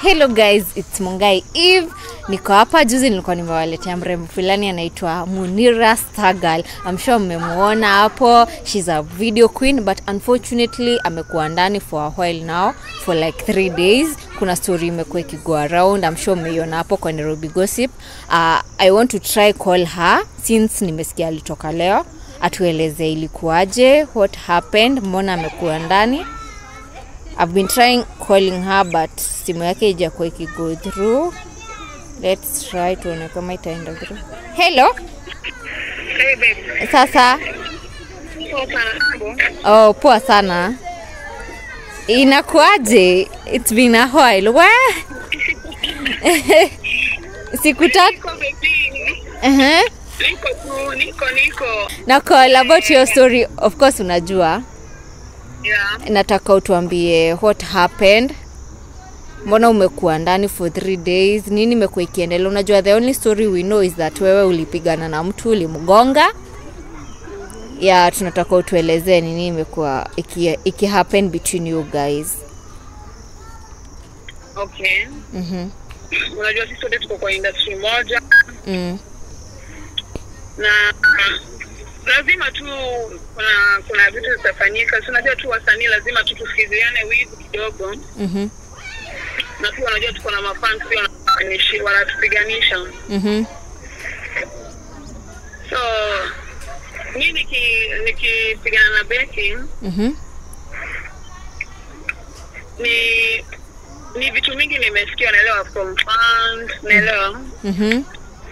Hello guys, it's Mungai Eve. Niko hapa juzi nilikuwa nimewaletea mrembo fulani anaitwa Munira Stagal. I'm sure mmemuona hapo. She's a video queen but unfortunately amekuwa ndani for a while now for like three days. Kuna story imekuwa ikigo around. I'm sure mmeiona hapo kwa Nairobi Gossip. Uh, I want to try call her since nimesikia alitoka leo atueleze ilikuwaje, what happened, mbona amekuwa ndani I've been trying calling her but simu yake ijakuwa ikigo through. Let's try tuone kama itaenda through. Hello, Hey babe. sasa Poa sana. Mambo? oh, poa sana. Inakuaje? It's been a while. We? Siku tatu. Niko baby. Uh-huh. Niko tu, niko niko. Na call about your story. Of course unajua. Yeah. Nataka utuambie what happened. Mbona umekuwa ndani for three days? Nini imekuwa ikiendelea? Unajua the only story we know is that wewe ulipigana na mtu ulimgonga. Ya tunataka utuelezee nini imekuwa iki, iki happen between you guys. Okay. Mhm. Unajua sisi wote tuko kwa industry moja Mm. na lazima tu kuna kuna vitu zitafanyika. Si unajua tu wasanii lazima tu tusikiliane wivu kidogo, Mhm. na pia unajua tuko na mafans pia wanatupigani- wanatupiganisha. Mhm. So mi niki nikipigana na Becky Mhm. ni ni vitu mingi nimesikia, naelewa from fans, naelewa Mhm.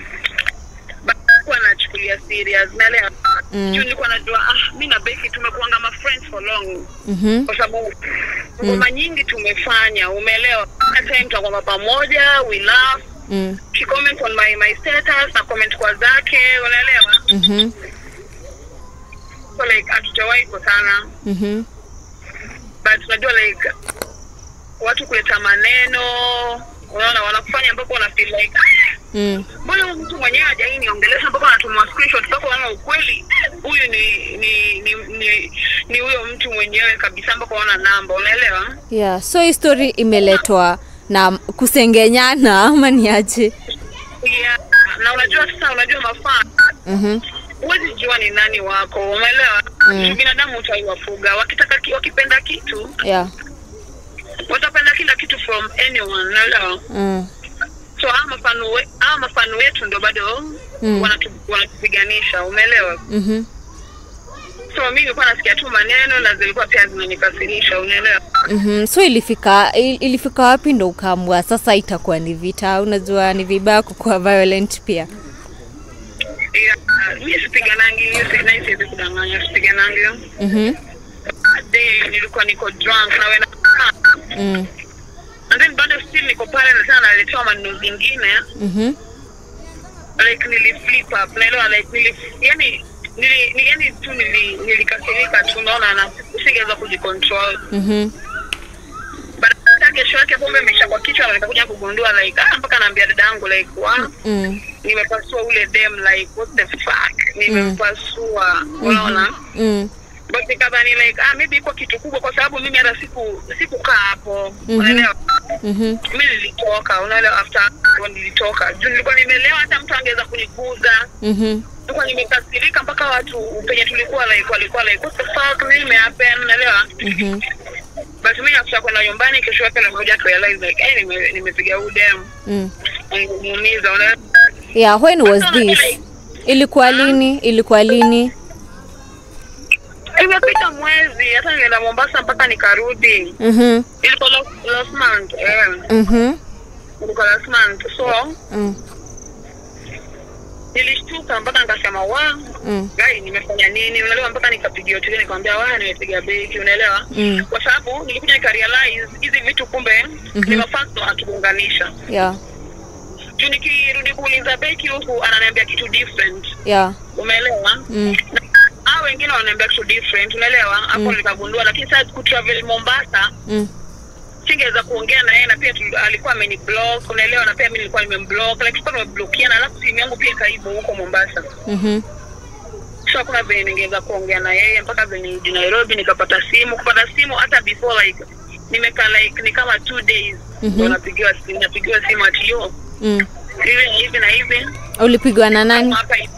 but kuwa nachukulia serious, naelewa Mm. juu nilikuwa najua ah, mi na Becky tumekuanga ma friends for long, Mhm. kwa sababu ngoma nyingi tumefanya, umeelewa. Kila time tutakuwa pamoja, we laugh Mm. she comment on my my status na comment kwa zake, unaelewa. Mhm. So like hatujawahi kutana Mhm. but unajua like watu kuleta maneno unaona wanakufanya ambapo una feel like "Ah, Mm. mbona huyu mtu mwenyewe hajai niongelesha mpaka anatuma screenshot mpaka unaona ukweli huyu ni ni ni ni ni huyo mtu mwenyewe kabisa mpaka unaona namba unaelewa Yeah, so hii story imeletwa na kusengenyana ama ni aje? yeah. na unajua sasa unajua mafaa Mhm. huwezi jua ni nani wako umeelewa Mm. mm. binadamu utaiwafuga wakitaka ki, wakipenda kitu Yeah. watapenda kila kitu from anyone unaelewa Mm. so hawa mafano we- hawa mafano wetu ndo bado Mm. wanatu- wanatupiganisha umeelewa Mhm. so mi nilikuwa nasikia tu maneno na zilikuwa pia zinanikasirisha unaelewa Mhm. So ilifika il- ilifika wapi ndo ukaamua sasa itakuwa ni vita? Unajua ni vibaya kukuwa violent pia. yeah, mi sipiganangi hiyo si- na hii siwezi kudanganya sipiganangi Mhm. That day nilikuwa niko drunk na wena Mm. and then bado still niko pale na tena naletewa maneno zingine Mhm. like niliflip up naelewa like nili yani nili, ni, yani tu nili, nilikasirika tu naona na singeweza kujicontrol Mhm. baada kesho yake pombe imesha kwa kichwa na nikakuja kugundua like ah, mpaka naambia dada yangu like wa Mm. nimepasua ule dem like what the fuck nimempasua unaona Mm. but nikadhani like ah maybe iko kitu kubwa kwa sababu mimi hata siku sikukaa hapo Mhm. unaelewa Mhm. mi nilitoka unaelewa after hapo nilitoka juu nilikuwa nimelewa hata mtu angeweza kuniguza Mhm. nilikuwa nimekasirika mpaka watu penye tulikuwa like walikuwa like what the fuck nini imehappen unaelewa Mhm. but mimi nakuta kwenda nyumbani kesho yake nimekuja kurealize like eh nime- nimepiga huyu dem Mm. nimemuumiza unaelewa Yeah, when was this? Ilikuwa lini? Ilikuwa lini? imepita mwezi hata nilienda Mombasa mpaka nikarudi Mhm. ilikuwa last, last month eh Mhm. ilikuwa last month so Mm. nilishtuka mpaka nikasema wa Mm. gai nimefanya nini unaelewa mpaka nikapigia hoteli nikamwambia wa nimepiga beki unaelewa Mm. kwa sababu nilikuja nikarealize hizi vitu kumbe ni mafasto atuunganisha Yeah. juu nikirudi kuuliza beki huku ananiambia kitu different Yeah. umeelewa Mm. Na hao wengine wananiambia kitu different unaelewa hapo nikagundua lakini sasa kutravel Mombasa Mm. singeweza kuongea na yeye na pia tuli- alikuwa ameniblock unaelewa na pia mimi nilikuwa nimemblock like tulikuwa tumeblokiana alafu simu yangu pia ikaibu huko Mombasa Mhm. so hakuna venye ningeweza kuongea na yeye mpaka venye nirudi Nairobi nikapata simu kupata simu hata before like nimekaa like ni kama two days Mhm. ndo napigiwa simu napigiwa simu ati yo mm. hivi na hivi na hivi ulipigwa na nani hapa hivi.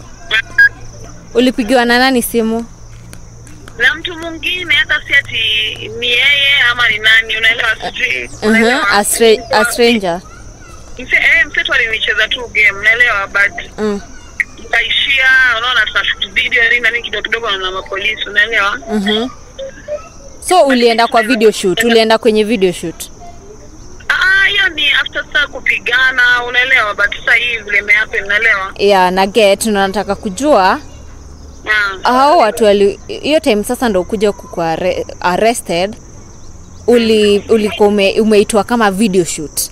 ulipigiwa na nani simu na mtu mwingine hata si ati ni yeye ama ni nani unaelewa sijui uh-huh. unaelewa? a, stra- a stranger Mse, eh, msetu alinicheza tu game unaelewa but mm. kaishia unaona tunashoot video nini na nini kidogo kidogo na mapolisi unaelewa mm-hmm. so ulienda kwa video shoot ulienda kwenye video shoot Ah, hiyo ni after saa kupigana unaelewa but sasa hii vile imehappen unaelewa yeah na get na nataka kujua Ah. hao watu wali hiyo time sasa ndo kuja kuku arrested uli ulikuwa ume, umeitwa kama video shoot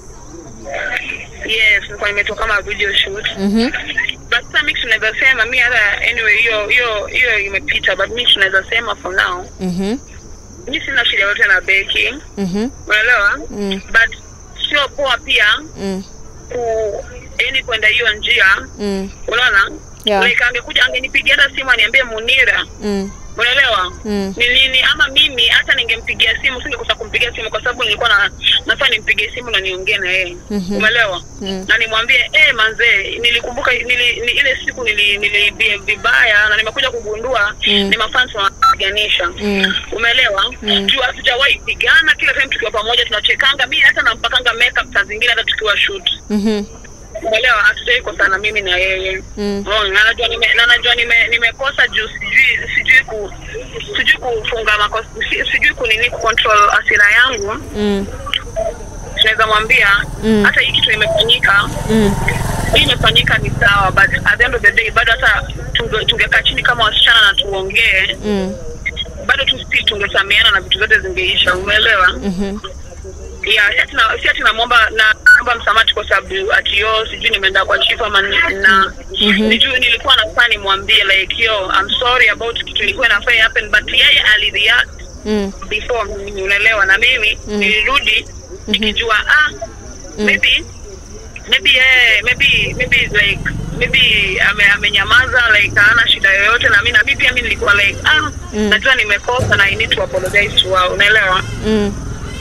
yes nilikuwa nimetoka kama video shoot mm-hmm. but sasa mi tunaweza sema mi hata anyway hiyo hiyo hiyo imepita but mi tunaweza sema for now Mm-hmm. mi sina shida yote na beki Mm-hmm. unaelewa Mm. but sio poa pia Mm. ku yani kwenda hiyo njia Mm. unaona Yeah. like angekuja angenipigia hata simu aniambie munira Mm. unaelewa Mm. ni nini ama mimi hata ningempigia simu singekosa kumpigia simu kwa sababu nilikuwa na nafaa nimpigie simu na niongee na yeye Mhm. umeelewa Mm. na nimwambie eh manzee nilikumbuka nili, ni, ile siku nili, nili bi- vibaya na nimekuja kugundua Mm. ni mafans wanapiganisha Mm. umeelewa Mm. juu hatujawahi pigana kila time tukiwa pamoja tunachekanga mi hata nampakanga makeup saa zingine hata tukiwa shoot Mhm. umeelewa hatujawai kosana mimi na yeye Mm. Unaona, na najua nime na najua nime nimekosa juu sijui sijui ku sijui kufunga makosa si- sijui kunini kucontrol asira yangu Mm. tunaweza mwambia Mm. hata hii kitu imefanyika Mm. hii imefanyika ni sawa but at the end of the day bado hata tunge- tungekaa chini kama wasichana na tuongee Mm. bado tu still tungesamiana na vitu zote zingeisha umeelewa Mhm. yeah, si ati na- si ati namwomba na naomba msamaha kwa sababu ati yo sijui nimeenda kwa chief ama ni- na Mhm. nijuu nilikuwa nafaa nimwambie like yo I'm sorry about kitu ilikuwa inafaa happen but yeye alireact Mm. before mimi unaelewa na mimi Mm. nilirudi nikijua ah maybe maybe yeye maybe maybe like maybe ame, amenyamaza like hana shida yoyote na mimi na mimi pia mimi nilikuwa like ah Mm. najua nimekosa na I need to apologize to her unaelewa Mm.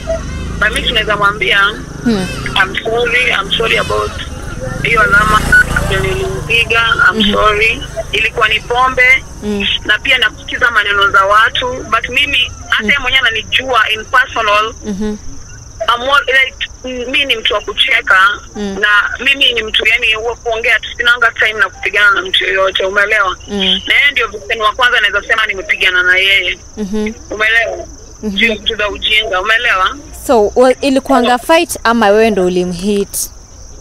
na mimi tunaweza mwambia Mm. I'm sorry, I'm sorry about hiyo alama ndio nilimpiga. I'm sorry, ilikuwa ni pombe Mm. na pia nakusikiza maneno za watu, but mimi hata yeye mwenyewe ananijua in personal. Mhm. I'm all, like mi ni mtu wa kucheka Mm. na mimi ni mtu yani wa kuongea tu, sinanga time na kupigana na mtu yoyote, umeelewa? Mm. Na yeye ndio victim wa kwanza naweza sema nimepigana na yeye, Mhm. umeelewa? Juu ya vitu za ujinga, umeelewa? so wa- ilikuanga fight ama wewe ndo ulimhit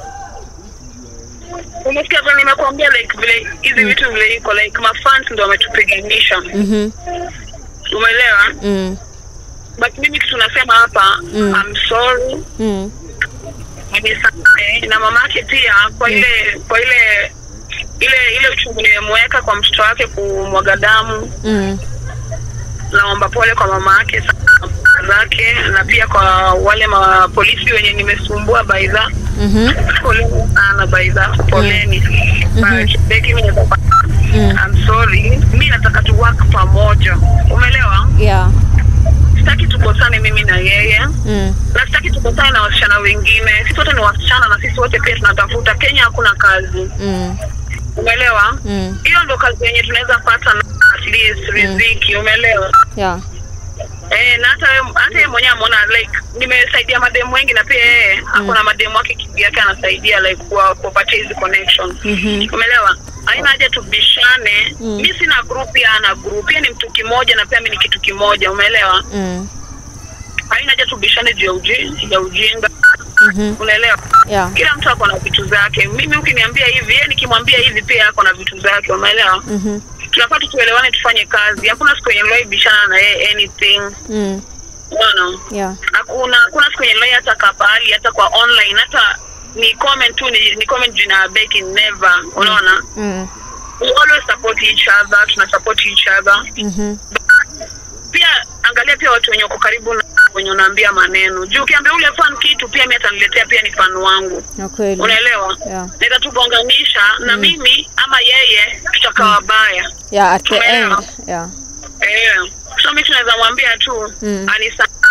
umesikia vile nimekuambia like vile hizi vitu vile iko like mafans ndo wametupiganisha Mhm. umeelewa Mm. but mimi kitu nasema hapa Mm. I'm sorry Mm. nimesamehe na mamake pia kwa ile kwa ile ile ile uchungu nimemweka kwa mtoto wake kumwaga damu Mm. naomba pole kwa mama yake sana zake na pia kwa wale mapolisi wenye nimesumbua baidha Mhm. poleni sana baidha poleni Mhm. But, Becky, mimi nataka Mm. I'm sorry. Mi nataka tu work pamoja. Umeelewa? Yeah. Sitaki tukosane mimi na yeye. Mm. Na sitaki tukosane na wasichana wengine. Sisi wote ni wasichana na sisi wote pia tunatafuta. Kenya hakuna kazi. Mm. Umeelewa? Mm. Hiyo ndo kazi yenye tunaweza pata na at least riziki. Umeelewa? Yeah. Eh, na hata yeye- hata yeye mwenyewe ameona like nimesaidia mademu wengi na pia yeye ako na mademu wake kivyake anasaidia like kuwa kuwapatia hizi connection. Mhm. umeelewa haina haja tubishane Mm. mi sina group ya ana group yeye ni mtu kimoja na pia mi ni kitu kimoja umeelewa Mm. haina haja tubishane juu ya uji- ya ujinga Mhm. unaelewa Yeah. kila mtu ako na vitu zake mimi ukiniambia hivi yeye nikimwambia hivi pia ako na vitu zake umeelewa Mhm. tunafaa tutuelewane tufanye kazi hakuna siku yenye nilwahi bishana na yeye anything Mm. unaona Yeah. hakuna hakuna siku yenye nilwahi hata kapahali hata kwa online hata ni comment tu ni, ni comment jina ya Becky never unaona Mm. we always support each other tuna support each other Mhm. pia angalia pia watu wenye wako karibu na wenye unaambia maneno juu ukiambia ule fan kitu pia mi ataniletea pia ni fan wangu Na kweli. unaelewa Yeah. naweza tugonganisha na mimi ama yeye tutakaa wabaya Yeah, at the Tumeelewa. end. Yeah. eh so mi tunaweza mwambia tu Mm. anisa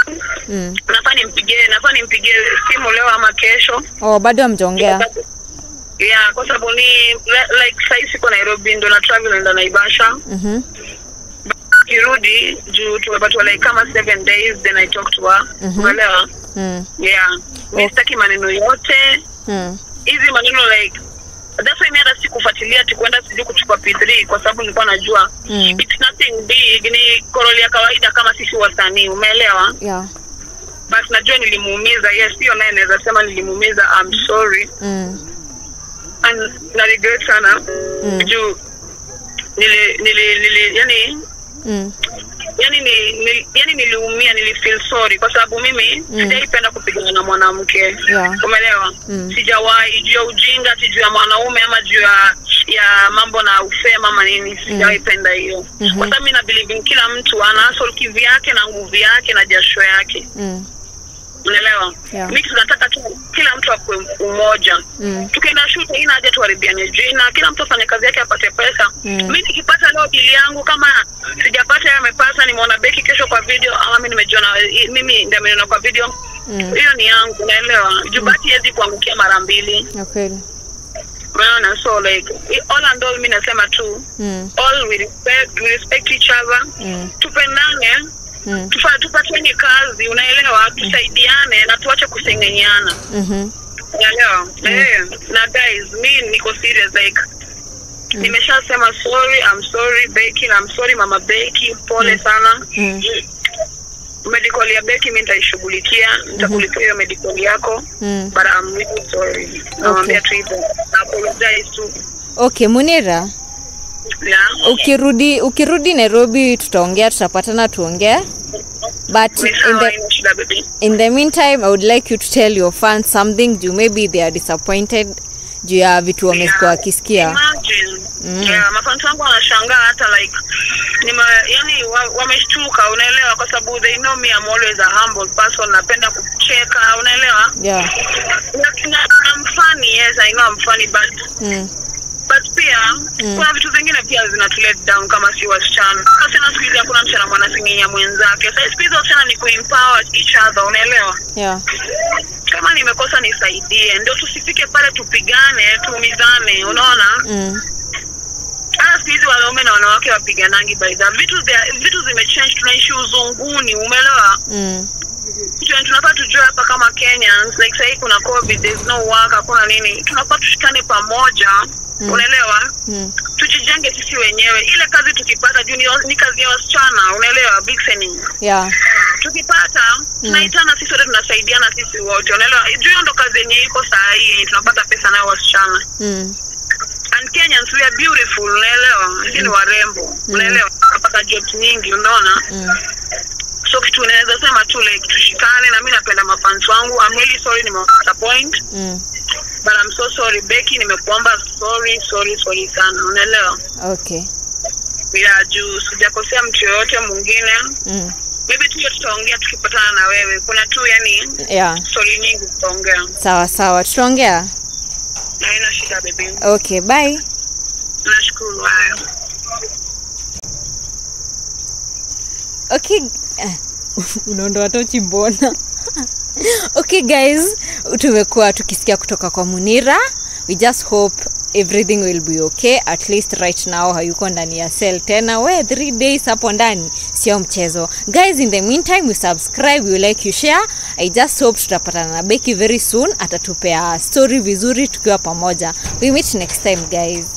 mm. nafaa nimpigie nafaa nimpigie simu leo ama kesho oh, bado amjaongea yeah kwa sababu ni li- like sahii siko nairobi ndo na travel naenda naivasha mm-hmm. kirudi juu tumepatiwa like kama seven days then i talk to her Mhm. umeelewa mm. yeah mi Okay. sitaki maneno yote mm. hizi maneno like that's why mi hata sikufuatilia tikuenda sijui kuchukua p3 kwa sababu nilikuwa najua Mm. it's nothing big ni koroli ya kawaida kama sisi wasanii umeelewa yeah but najua nilimuumiza yes hiyo naye naweza sema nilimuumiza I'm sorry mm. and na regret sana Mm. juu nili nili nili yani Mm. yani ni, ni, yani niliumia nilifeel sorry kwa sababu mimi Mm. sijaipenda kupigana na mwanamke Yeah. umeelewa Mm. sijawahi juu ya ujinga ati juu ya mwanaume ama juu ya ya mambo na ufema ama nini sijawahi penda hiyo Mhm. kwa sababu mi na believe in kila mtu ana hustle kivyake na nguvu yake na jasho yake Mm. unaelewa Yeah. mi tunataka tu kila mtu akue umoja Mm. tukienda shule ina haja tuharibiane jina kila mtu afanye kazi yake apate pesa Mm. mi nikipata leo bili yangu kama sijapata yeye amepata nimeona beki kesho kwa video ama mi nimejiona i- mimi ndio ameniona kwa video Mm. hiyo ni yangu naelewa juu bahati haiwezi kuangukia mara mbili Ya kweli unaona so like i- all and all mi nasema tu mm. all we respect, we respect each other Mm. tupendane Mm. tufa- tupateni kazi unaelewa tusaidiane na tuache kusengenyana Mhm. unaelewa eh, na guys mi niko serious like nimeshasema sorry I'm sorry Becky na I'm sorry mama Becky pole sana Mm. medical ya Becky mi nitaishughulikia nitakulipia hiyo medical yako Mm. but I'm really sorry namwambia tu hivyo na apologize tu okay munira yeah ukirudi ukirudi nairobi tutaongea tutapatana tuongee but Ni in sawa, the, haina shida baby in the meantime i would like you to tell your fans something juu maybe they are disappointed juu ya vitu wamekuwa wakisikia Imagine. Mm. Yeah, mafansi wangu wanashangaa hata like nima, yani wa- wameshtuka unaelewa kwa sababu they know me I'm always a humble person napenda kucheka unaelewa yeah Na- na- I'm funny yes I know I'm funny but mm. but pia kuna vitu zingine pia zinatu let down kama si wasichana kasina siku hizi hakuna msichana mwanasinginya mwenzake sa siku hizi wasichana ni kuempower each other unaelewa yeah kama nimekosa nisaidie ndio tusifike pale tupigane tuumizane unaona mm. hata siku hizi wanaume na wanawake wapiganangi baidha vitu zia- vitu zimechange tunaishi uzunguni umeelewa Mm. kitu yenye tunafaa tujue hapa kama kenyans like sahii kuna covid there's no work hakuna nini tunafaa tushikane pamoja Mm. unaelewa Mm. tujijenge sisi wenyewe ile kazi tukipata juu ni, ni kazi ya wasichana unaelewa Vixening. yeah tukipata tunaitana sisi wote tunasaidiana sisi wote unaelewa juu hiyo ndo kazi yenye iko saa hii yenye tunapata pesa nayo wasichana mm. and kenyans we are beautiful unaelewa sisi ni warembo unaelewa tunapata jobs nyingi unaona Mm. so kitu unaweza sema tu like tushikane na mi napenda mafans wangu I'm really sorry nimewasappoint Mm. but I'm so sorry Becky nimekuomba sorry sorry sorry sana unaelewa okay bila juu sijakosea mtu yoyote mwingine mm. maybe tu hiyo tutaongea tukipatana na wewe kuna tu yani yeah stori nyingi tutaongea sawa sawa tutaongea haina shida bebi okay bye nashukuru hayo okay eh, unaondoa tochi mbona okay guys tumekuwa tukisikia kutoka kwa munira we just hope everything will be okay at least right now hayuko ndani ya cell tena we three days hapo ndani sio mchezo guys in the meantime you subscribe you like you share i just hope tutapatana na beki very soon atatupea story vizuri tukiwa pamoja we meet next time guys